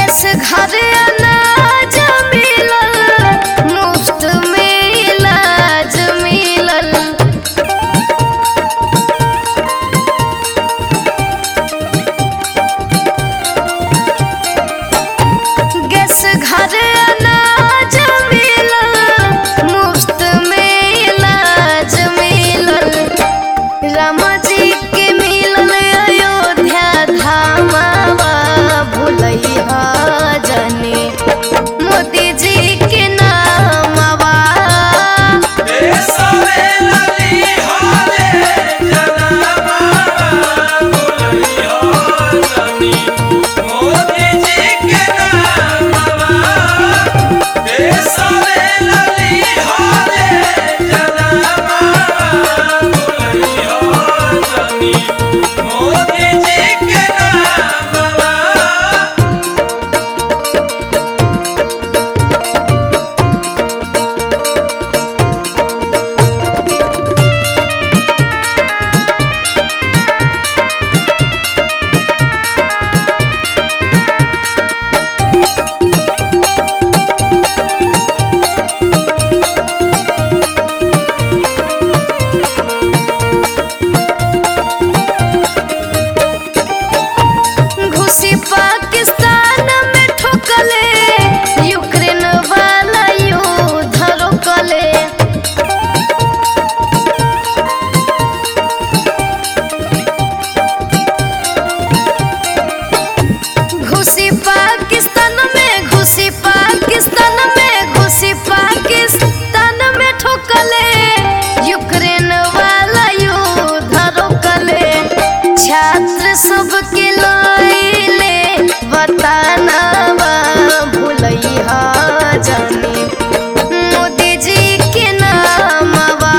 gas घर अनाज मिलल मुफ्त में इलाज मिलल गैस घर अनाज मिलल मुफ्त में इलाज मिलल रामा जी के मिलल अयोध्या धामवा भुलैया जने मोदी जी के नामवा घुसी पाकिस्तान में ठोकले यूक्रेन वाला युद्ध रोकले घुसी पाकिस्तान में घुसी पाकिस्तान में घुसी पाकिस्तान में ठोकले यूक्रेन वाला युद्ध रोकले छात्र सबके लइले बतानावा भुलैया जानी मोदी जी के नामवा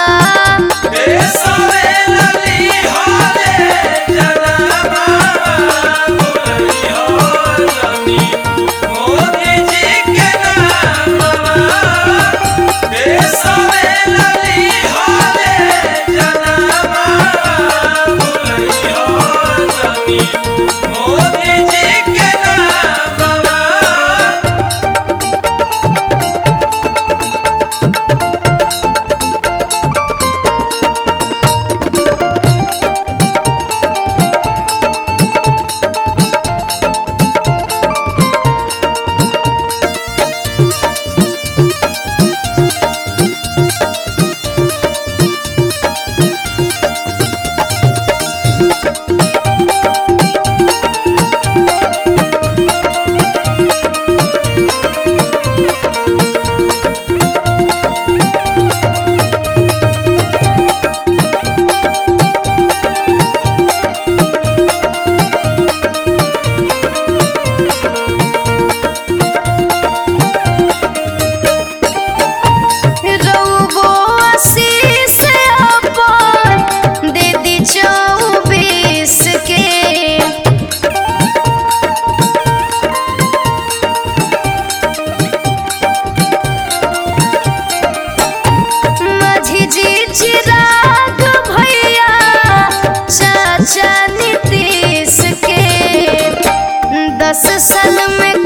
रउबो आशीष अपन दे दी चौबीस के माझी जी चिराग भैया चाचा नीतीश के दस साल में